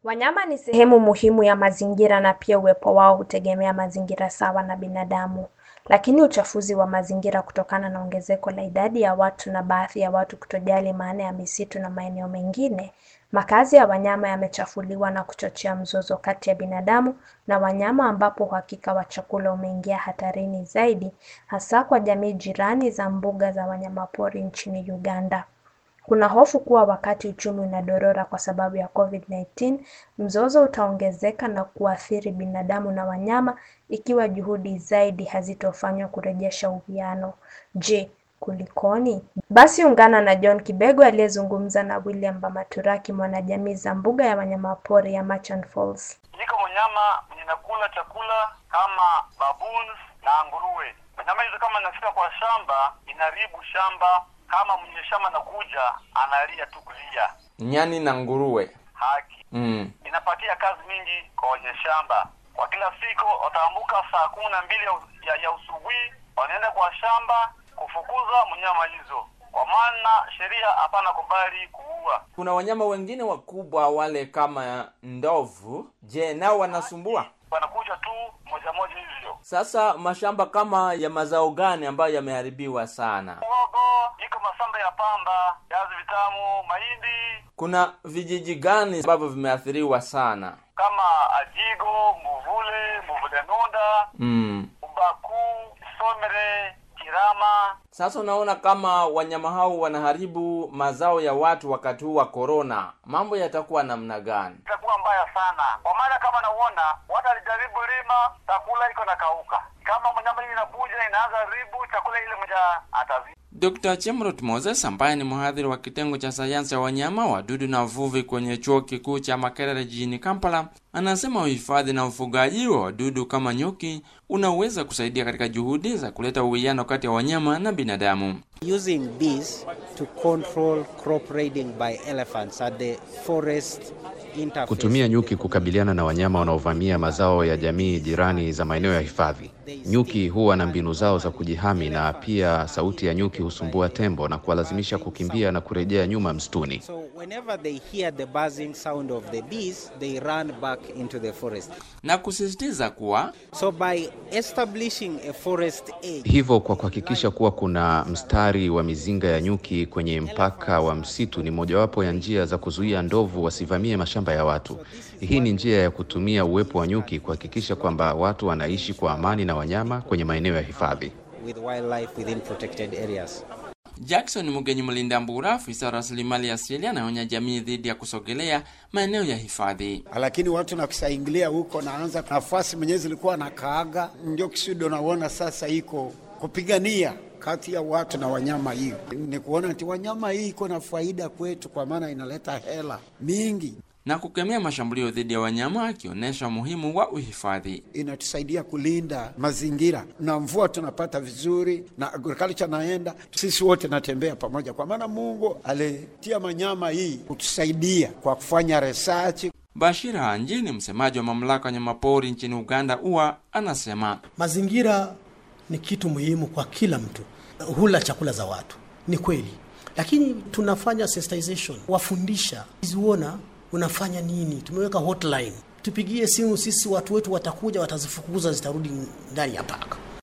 Wanyama ni sehemu muhimu ya mazingira na pia uwepo wao hutegemea mazingira sawa na binadamu. Lakini uchafuzi wa mazingira kutokana na ongezeko la idadi ya watu na baadhi ya watu kutojali maana ya misitu na maeneo mengine, makazi ya wanyama yamechafuliwa na kuchochea mzozo kati ya binadamu na wanyama ambapo uhakika wa chakula umeingia hatarini zaidi, hasa kwa jamii jirani za mbuga za wanyamapori nchini Uganda. Kuna hofu kuwa wakati uchumi unadorora kwa sababu ya COVID-19, mzozo utaongezeka na kuathiri binadamu na wanyama ikiwa juhudi zaidi hazitofanywa kurejesha uwiano. Je, kulikoni? Basi ungana na John Kibego aliyezungumza na William Bamaturaki, mwanajamii za mbuga ya wanyamapori ya Murchison Falls. Iko mnyama mwenye nakula chakula kama baboons na nguruwe. Wanyama hizo kama inafika kwa shamba, inaharibu shamba. Kama mwenye shamba nakuja, analia tu kulia Nyani na nguruwe. haki. Mm. Inapatia kazi mingi kwa wenye shamba. Kwa kila siku wataamka saa kumi na mbili ya, ya, ya usubuhi, wanaenda kwa shamba kufukuza mnyama hizo, kwa maana sheria hapana kubali kuua. Kuna wanyama wengine wakubwa wale kama ndovu. Je, nao wanasumbua? Wanakuja tu moja moja hivyo. Sasa mashamba kama ya mazao gani ambayo yameharibiwa sana? Muhogo iko masamba ya pamba, viazi vitamu, mahindi Kuna vijiji gani ambavyo vimeathiriwa sana? kama Ajigo, Muvule, Muvule Nunda, Mm. Ubaku, Somere, Kirama. Sasa unaona kama wanyama hao wanaharibu mazao ya watu wakati huu wa korona, mambo yatakuwa namna gani? Itakuwa mbaya sana, kwa maana kama nauona watu alijaribu lima, chakula iko na kauka. Kama mnyama hii inakuja inaanza ribu chakula ile moja atazi Dr. Chemrut Moses ambaye ni mhadhiri wa kitengo cha sayansi ya wanyama, wadudu na uvuvi kwenye chuo kikuu cha Makerere jijini Kampala, anasema uhifadhi na ufugaji wa wadudu kama nyuki unaweza kusaidia katika juhudi za kuleta uwiano kati ya wanyama na binadamu. using bees to control crop raiding by elephants at the forest interface. Kutumia nyuki kukabiliana na wanyama wanaovamia mazao ya jamii jirani za maeneo ya hifadhi. Nyuki huwa na mbinu zao za kujihami, na pia sauti ya nyuki husumbua tembo na kuwalazimisha kukimbia na kurejea nyuma msituni. So whenever they hear the buzzing sound of the bees, they run back into the forest. na kusisitiza kuwa So by establishing a forest edge, Hivyo, kwa kuhakikisha kuwa kuna mstari wa mizinga ya nyuki kwenye mpaka wa msitu ni mojawapo ya njia za kuzuia ndovu wasivamie mashamba ya watu. Hii ni njia ya kutumia uwepo wa nyuki kuhakikisha kwamba watu wanaishi kwa amani na wanyama kwenye maeneo ya hifadhi. with wildlife within protected areas. Jackson Mugenyi Mlinda Mbura, afisa wa rasilimali asili, anaonya jamii dhidi ya kusogelea maeneo ya hifadhi. lakini watu nakusaingilia huko, naanza nafasi mwenyewe zilikuwa na kaaga, ndio kisudo naona sasa iko kupigania kati ya watu na wanyama. Hiyo ni kuona ati wanyama hii iko na faida kwetu, kwa maana inaleta hela mingi, na kukemea mashambulio dhidi ya wanyama, akionyesha umuhimu wa uhifadhi. inatusaidia kulinda mazingira na mvua tunapata vizuri, na agriculture naenda, sisi wote natembea pamoja, kwa maana Mungu alitia manyama hii kutusaidia kwa kufanya research Bashir Hanji ni msemaji wa mamlaka ya wanyamapori nchini Uganda UWA, anasema Mazingira ni kitu muhimu kwa kila mtu, hula chakula za watu, ni kweli, lakini tunafanya sensitization, wafundisha ziona unafanya nini. Tumeweka hotline, tupigie simu sisi, watu wetu watakuja, watazifukuza, zitarudi ndani ya paka.